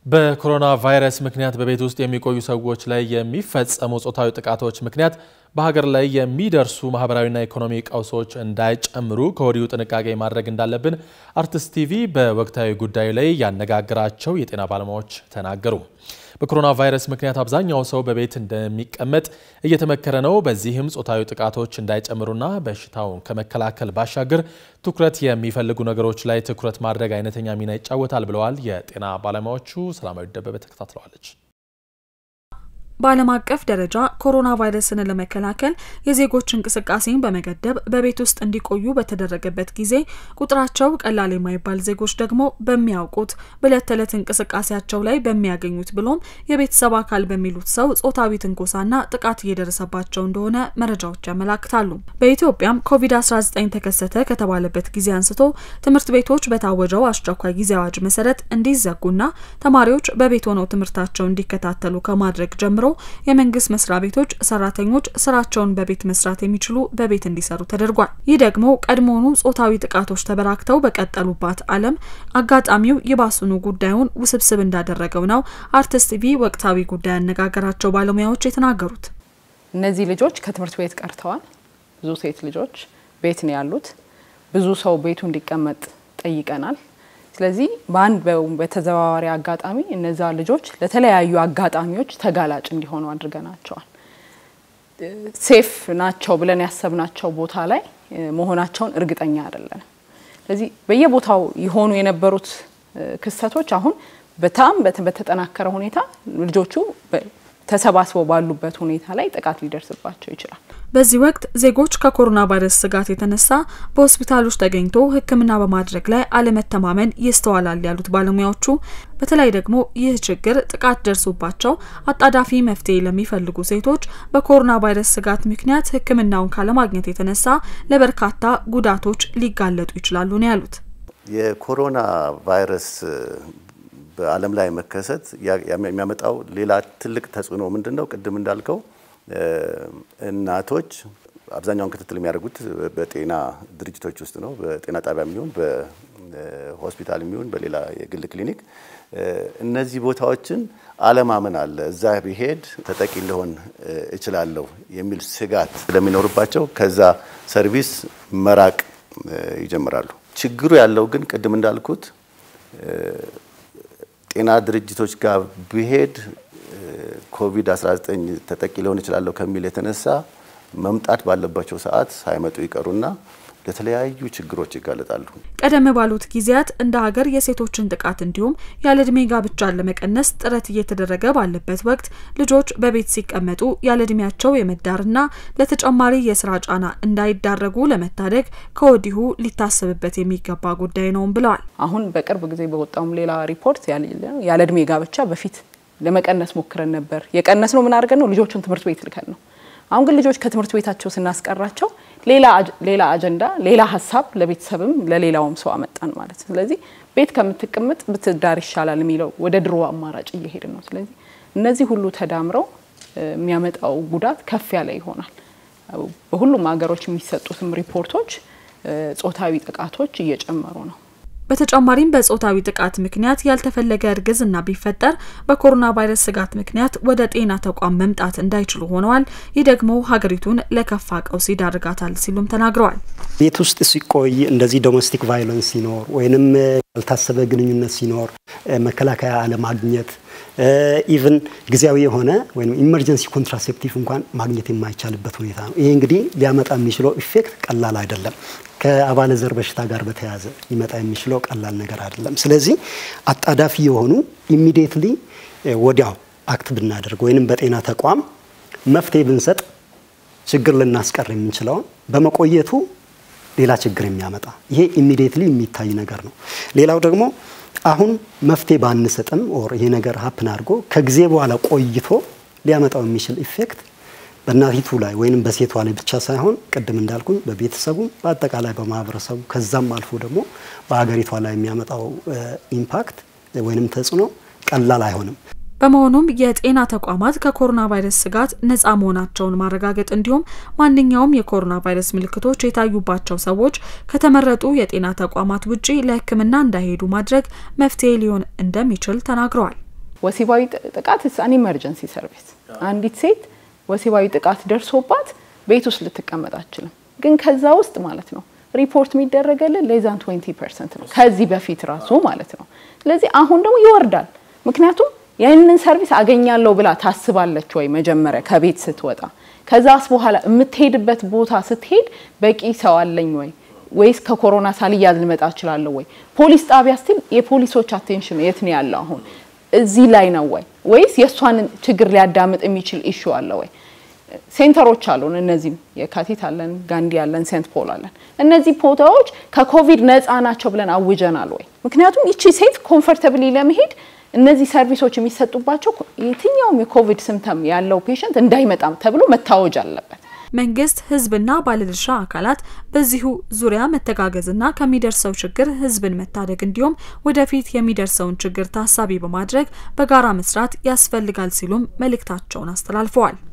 በኮሮና ቫይረስ ምክንያት በቤት ውስጥ የሚቆዩ ሰዎች ላይ የሚፈጸሙ ጾታዊ ጥቃቶች ምክንያት በሀገር ላይ የሚደርሱ ማህበራዊና ኢኮኖሚ ቀውሶች እንዳይጨምሩ ከወዲሁ ጥንቃቄ ማድረግ እንዳለብን አርቲስት ቲቪ በወቅታዊ ጉዳዩ ላይ ያነጋገራቸው የጤና ባለሙያዎች ተናገሩ። በኮሮና ቫይረስ ምክንያት አብዛኛው ሰው በቤት እንደሚቀመጥ እየተመከረ ነው። በዚህም ጾታዊ ጥቃቶች እንዳይጨምሩና በሽታውን ከመከላከል ባሻገር ትኩረት የሚፈልጉ ነገሮች ላይ ትኩረት ማድረግ አይነተኛ ሚና ይጫወታል ብለዋል የጤና ባለሙያዎቹ። ሰላማዊ ደበበ ተከታትለዋለች። በዓለም አቀፍ ደረጃ ኮሮና ቫይረስን ለመከላከል የዜጎች እንቅስቃሴን በመገደብ በቤት ውስጥ እንዲቆዩ በተደረገበት ጊዜ ቁጥራቸው ቀላል የማይባል ዜጎች ደግሞ በሚያውቁት በዕለት ተዕለት እንቅስቃሴያቸው ላይ በሚያገኙት ብሎም የቤተሰብ አካል በሚሉት ሰው ጾታዊ ትንኮሳና ጥቃት እየደረሰባቸው እንደሆነ መረጃዎች ያመላክታሉ። በኢትዮጵያም ኮቪድ-19 ተከሰተ ከተባለበት ጊዜ አንስቶ ትምህርት ቤቶች በታወጀው አስቸኳይ ጊዜ አዋጅ መሰረት እንዲዘጉና ተማሪዎች በቤት ሆነው ትምህርታቸው እንዲከታተሉ ከማድረግ ጀምሮ የመንግስት መስሪያ ቤቶች ሰራተኞች ስራቸውን በቤት መስራት የሚችሉ በቤት እንዲሰሩ ተደርጓል። ይህ ደግሞ ቀድሞውኑ ጾታዊ ጥቃቶች ተበራክተው በቀጠሉባት ዓለም አጋጣሚው ይባሱኑ ጉዳዩን ውስብስብ እንዳደረገው ነው አርቲስት ቲቪ ወቅታዊ ጉዳይ ያነጋገራቸው ባለሙያዎች የተናገሩት። እነዚህ ልጆች ከትምህርት ቤት ቀርተዋል። ብዙ ሴት ልጆች ቤት ነው ያሉት። ብዙ ሰው ቤቱ እንዲቀመጥ ጠይቀናል። ስለዚህ በአንድ በተዘዋዋሪ አጋጣሚ እነዛ ልጆች ለተለያዩ አጋጣሚዎች ተጋላጭ እንዲሆኑ አድርገናቸዋል። ሴፍ ናቸው ብለን ያሰብናቸው ቦታ ላይ መሆናቸውን እርግጠኛ አይደለንም። ስለዚህ በየቦታው የሆኑ የነበሩት ክስተቶች አሁን በጣም በተጠናከረ ሁኔታ ልጆቹ ተሰባስበው ባሉበት ሁኔታ ላይ ጥቃት ሊደርስባቸው ይችላል። በዚህ ወቅት ዜጎች ከኮሮና ቫይረስ ስጋት የተነሳ በሆስፒታሎች ተገኝቶ ሕክምና በማድረግ ላይ አለመተማመን ይስተዋላል ያሉት ባለሙያዎቹ፣ በተለይ ደግሞ ይህ ችግር ጥቃት ደርሶባቸው አጣዳፊ መፍትሄ ለሚፈልጉ ሴቶች በኮሮና ቫይረስ ስጋት ምክንያት ሕክምናውን ካለማግኘት የተነሳ ለበርካታ ጉዳቶች ሊጋለጡ ይችላሉ ነው ያሉት። የኮሮና ቫይረስ በዓለም ላይ መከሰት የሚያመጣው ሌላ ትልቅ ተጽዕኖ ምንድን ነው? ቅድም እንዳልከው እናቶች አብዛኛውን ክትትል የሚያደርጉት በጤና ድርጅቶች ውስጥ ነው። በጤና ጣቢያ የሚሆን በሆስፒታል የሚሆን በሌላ የግል ክሊኒክ። እነዚህ ቦታዎችን አለማመን አለ። እዛ ብሄድ ተጠቂ ልሆን እችላለሁ የሚል ስጋት ስለሚኖርባቸው ከዛ ሰርቪስ መራቅ ይጀምራሉ። ችግሩ ያለው ግን ቅድም እንዳልኩት ጤና ድርጅቶች ጋር ብሄድ ኮቪድ-19 ተጠቂ ሊሆን እችላለሁ ከሚል የተነሳ መምጣት ባለባቸው ሰዓት ሳይመጡ ይቀሩና ለተለያዩ ችግሮች ይጋለጣሉ። ቀደም ባሉት ጊዜያት እንደ ሀገር የሴቶችን ጥቃት እንዲሁም ያለ እድሜ ጋብቻን ለመቀነስ ጥረት እየተደረገ ባለበት ወቅት ልጆች በቤት ሲቀመጡ ያለ እድሜያቸው የመዳርና ለተጨማሪ የስራ ጫና እንዳይዳረጉ ለመታደግ ከወዲሁ ሊታሰብበት የሚገባ ጉዳይ ነውም ብለዋል። አሁን በቅርብ ጊዜ በወጣውም ሌላ ሪፖርት ያለ እድሜ ጋብቻ በፊት ለመቀነስ ሞክረን ነበር። የቀነስ ነው ምን አድርገን ነው? ልጆችን ትምህርት ቤት ልከን ነው። አሁን ግን ልጆች ከትምህርት ቤታቸው ስናስቀራቸው ሌላ አጀንዳ፣ ሌላ ሀሳብ ለቤተሰብም ለሌላውም ሰው አመጣን ማለት ነው። ስለዚህ ቤት ከምትቀመጥ ብትዳር ይሻላል የሚለው ወደ ድሮ አማራጭ እየሄድን ነው። ስለዚህ እነዚህ ሁሉ ተዳምረው የሚያመጣው ጉዳት ከፍ ያለ ይሆናል። በሁሉም ሀገሮች የሚሰጡትም ሪፖርቶች ጾታዊ ጥቃቶች እየጨመሩ ነው። በተጨማሪም በጾታዊ ጥቃት ምክንያት ያልተፈለገ እርግዝና ቢፈጠር በኮሮና ቫይረስ ስጋት ምክንያት ወደ ጤና ተቋም መምጣት እንዳይችሉ ሆነዋል። ይህ ደግሞ ሀገሪቱን ለከፋ ቀውስ ይዳርጋታል ሲሉም ተናግረዋል። ቤት ውስጥ ሲቆይ እንደዚህ ዶሜስቲክ ቫይለንስ ሲኖር ወይንም ያልታሰበ ግንኙነት ሲኖር መከላከያ አለማግኘት ኢቭን ጊዜያዊ የሆነ ወይም ኢመርጀንሲ ኮንትራሴፕቲቭ እንኳን ማግኘት የማይቻልበት ሁኔታ ነው። ይሄ እንግዲህ ሊያመጣ የሚችለው ኢፌክት ቀላል አይደለም። ከአባለ ዘር በሽታ ጋር በተያያዘ ሊመጣ የሚችለው ቀላል ነገር አይደለም። ስለዚህ አጣዳፊ የሆኑ ኢሚዲየትሊ ወዲያው አክት ብናደርግ ወይንም በጤና ተቋም መፍትሄ ብንሰጥ ችግር ልናስቀር የምንችለውን በመቆየቱ ሌላ ችግር የሚያመጣ ይሄ ኢሚዲየትሊ የሚታይ ነገር ነው። ሌላው ደግሞ አሁን መፍትሄ ባንሰጥም ኦር ይሄ ነገር ሀፕን አድርጎ ከጊዜ በኋላ ቆይቶ ሊያመጣው የሚችል ኢፌክት በእናቲቱ ላይ ወይም በሴቷ ላይ ብቻ ሳይሆን ቅድም እንዳልኩኝ በቤተሰቡ በአጠቃላይ በማህበረሰቡ ከዛም አልፎ ደግሞ በሀገሪቷ ላይ የሚያመጣው ኢምፓክት ወይንም ተጽዕኖ ቀላል አይሆንም። በመሆኑም የጤና ተቋማት ከኮሮና ቫይረስ ስጋት ነጻ መሆናቸውን ማረጋገጥ እንዲሁም ማንኛውም የኮሮና ቫይረስ ምልክቶች የታዩባቸው ሰዎች ከተመረጡ የጤና ተቋማት ውጪ ለሕክምና እንዳይሄዱ ማድረግ መፍትሄ ሊሆን እንደሚችል ተናግረዋል። ወሲባዊ ጥቃት አን ኢመርጀንሲ ሰርቪስ። አንዲት ሴት ወሲባዊ ጥቃት ደርሶባት ቤት ውስጥ ልትቀመጥ አትችልም። ግን ከዛ ውስጥ ማለት ነው ሪፖርት የሚደረገልን ሌዛን 20 ፐርሰንት ነው ከዚህ በፊት ራሱ ማለት ነው። ስለዚህ አሁን ደግሞ ይወርዳል። ምክንያቱም ያንን ሰርቪስ አገኛለሁ ብላ ታስባለች ወይ መጀመሪያ ከቤት ስትወጣ፣ ከዛስ በኋላ የምትሄድበት ቦታ ስትሄድ በቂ ሰው አለኝ ወይ ወይስ ከኮሮና ሳልያዝ ልመጣ እችላለሁ ወይ? ፖሊስ ጣቢያ ስቲል የፖሊሶች አቴንሽን የት ነው ያለው? አሁን እዚህ ላይ ነው ወይ ወይስ የእሷን ችግር ሊያዳምጥ የሚችል ኢሹ አለ ወይ? ሴንተሮች አሉን። እነዚህም የካቲት አለን፣ ጋንዲ አለን፣ ሴንት ፖል አለን። እነዚህ ቦታዎች ከኮቪድ ነፃ ናቸው ብለን አውጀናል ወይ? ምክንያቱም ይቺ ሴት ኮምፈርተብሊ ለመሄድ እነዚህ ሰርቪሶች የሚሰጡባቸው የትኛውም የኮቪድ ስምተም ያለው ፔሸንት እንዳይመጣም ተብሎ መታወጅ አለበት። መንግስት፣ ህዝብና ባለድርሻ አካላት በዚሁ ዙሪያ መተጋገዝና ከሚደርሰው ችግር ህዝብን መታደግ እንዲሁም ወደፊት የሚደርሰውን ችግር ታሳቢ በማድረግ በጋራ መስራት ያስፈልጋል ሲሉም መልእክታቸውን አስተላልፈዋል።